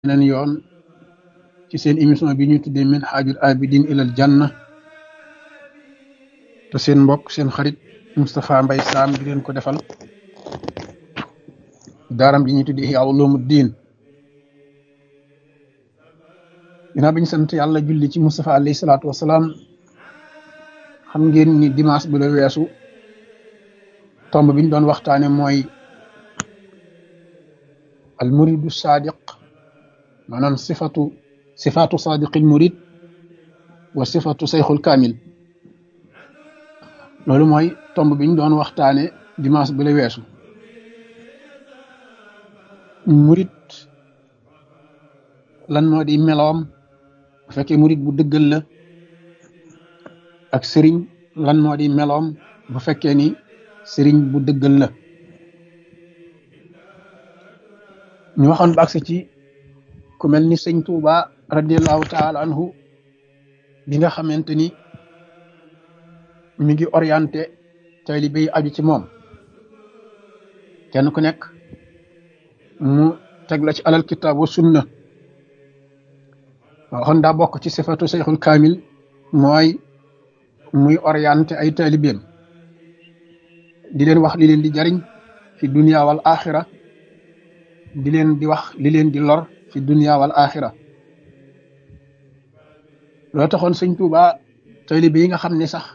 beneen yoon ci seen émission bi ñu tuddee min haajul abidin ilal janna te seen mbokk seen xarit Moustapha Mbaye Sam di leen ko defal daaram ji ñu tuddee Ihya Ulumuddin ginnaaw bi ñu sant yàlla julli ci Moustapha alayhi salaatu wasalaam xam ngeen ni dimanche bi la weesu tomb bi ñu doon waxtaane mooy al muridu sadiq maanaam sifatu sifatu sadiqil murid wa sifatu sayxul kaamil loolu mooy tomb bi ñu doon waxtaane dimanche bi la weesu murid lan moo di meloom bu fekkee murid bu dëggal la ak sëriñ lan moo di meloom bu fekkee ni sëriñ bu dëggal la ñu waxoon ba agsi ci ku mel ni sëñ Tuuba radiallahu taala anhu bi nga xamante ni mi ngi orienté taalibe yi aju ci moom kenn ku nekk mu teg la ci alal kitaab wa sunna waxoon daa bokk ci sifatu seyxul kaamil mooy muy orienté ay taalibeem di leen wax li leen di jariñ fi dunia wal axira di leen di wax li leen di lor fi dunia wal axira loo taxoon sëñ Tuuba taalibe yi nga xam ne sax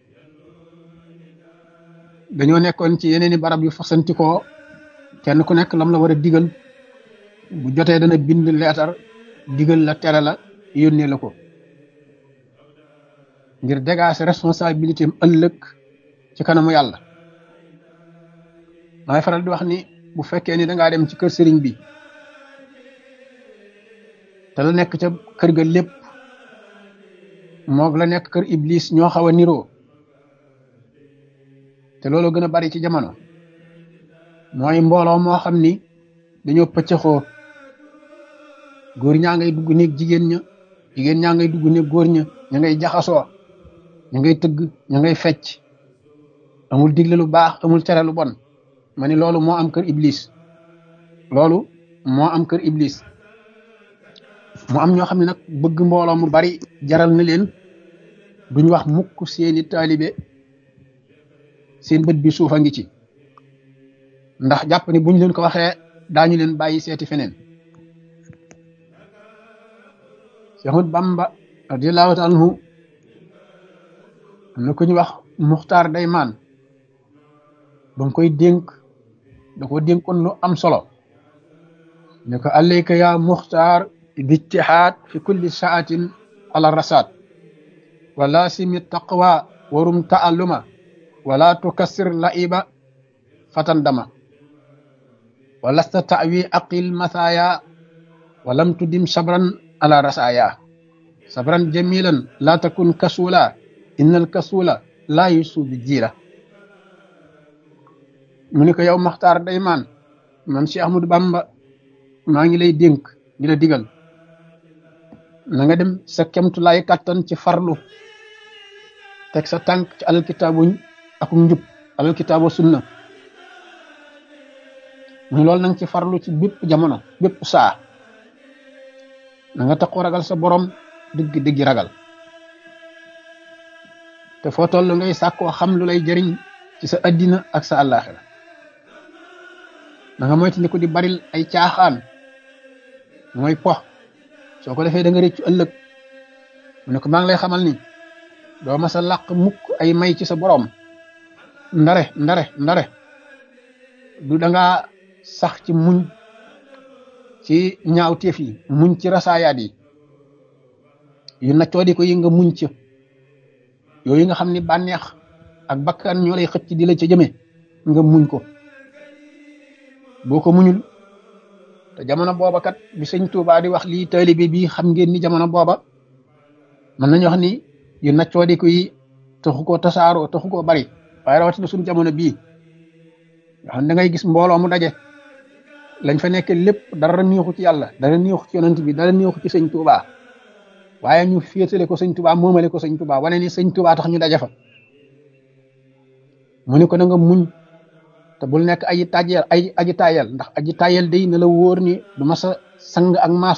dañoo nekkoon ci yeneeni barab yu fasantikoo kenn ku nekk lam la war a digal bu jotee dana bind leetar digal la tere la yónnee la ko ngir dégager responsabilité am ëllëg ci kanamu yàlla maay faral di wax ni bu fekkee ni dangaa dem ci kër sëriñ bi te la nekk ca kër ga lépp moog la nekk kër iblis ñoo xaw a niroo te loolu gën a bari ci jamono mooy mbooloo moo xam ni dañoo pëccëxoo góor ñaa ngay dugg néeg jigéen ña jigéen ñaa ngay dugg néeg góor ña ña ngay jaxasoo ña ngay tëgg ña ngay fecc amul digle lu baax amul tere lu bon ma ni loolu moo am kër iblis loolu moo am kër iblis mu am ñoo xam ne nag bëgg mbooloo mu bari jaral na leen duñ wax mukk seeni taalibe seen bët bi suufa ngi ci ndax jàpp ni buñ leen ko waxee daañu leen bàyyi seeti feneen Seexul Bamba radiyallahu taala anhu am na ku ñu wax muxtaar daymaan ba nga koy dénk da ko dénkoon lu am solo ne ko alayka ya muxtaar bijtihaad fi kulli saatin ala rasaat wala simi taqwa warum taalluma wala tukassir laiba fatan dama walasta tawi aqil mathaya walam tudim sabran ala rasaya sabran jamilan la takun kasula innal kasula la yusu bi jiira mu ne ko yow maxtaar day maan man Cheikh Ahmadou Bamba maa ngi lay dénk di la digal na nga dem sa kemtu lay kàttan ci farlu teg sa tànk ci alal kitaabuñ ak njub alal kitaabu sunna mu loolu na nga ci farlu ci bépp jamono bépp saa na nga taxu ragal sa borom dëgg dëggi ragal te foo toll ngay sàkkoo xam lu lay jëriñ ci sa addina ak sa àllaaxira na nga moytu ni ko di baril ay caaxaan mooy pox soo ko defee da nga réccu ëllëg mu ne ko maa ngi lay xamal ni doo ma sa làq mukk ay may ci sa borom ndare ndare ndare du da nga sax ci muñ ci ñaawteef yi muñ ci rasaayaat yi yu naccoo di ko yi nga muñ ci yooyu nga xam ni bànneex ak bakkan ñoo lay xëcc di la ca jëme nga muñ ko boo ko muñul te jamono booba kat bi sëñ Tuubaa di wax lii taalibe bi xam ngeen ni jamono booba mën nañu wax ni yu naccoo di ko yi taxu koo tasaaroo taxu koo bari waaye rawatina suñu jamono bii nga xam da ngay gis mbooloo mu daje lañ fa nekk lépp dara neexu ci yàlla dara neexu ci yonent bi dara neexu ci sëñ Tuubaa waaye ñu féetale ko sëñ Tuubaa moomale ko sëñ Tuubaa wane ni sëñ Tuubaa tax ñu daje fa mu ne ko na nga muñ te bul nekk aji tàjjeel ay aji tayel ndax aji tayel day na la wóor ni du ma sa sang ak maas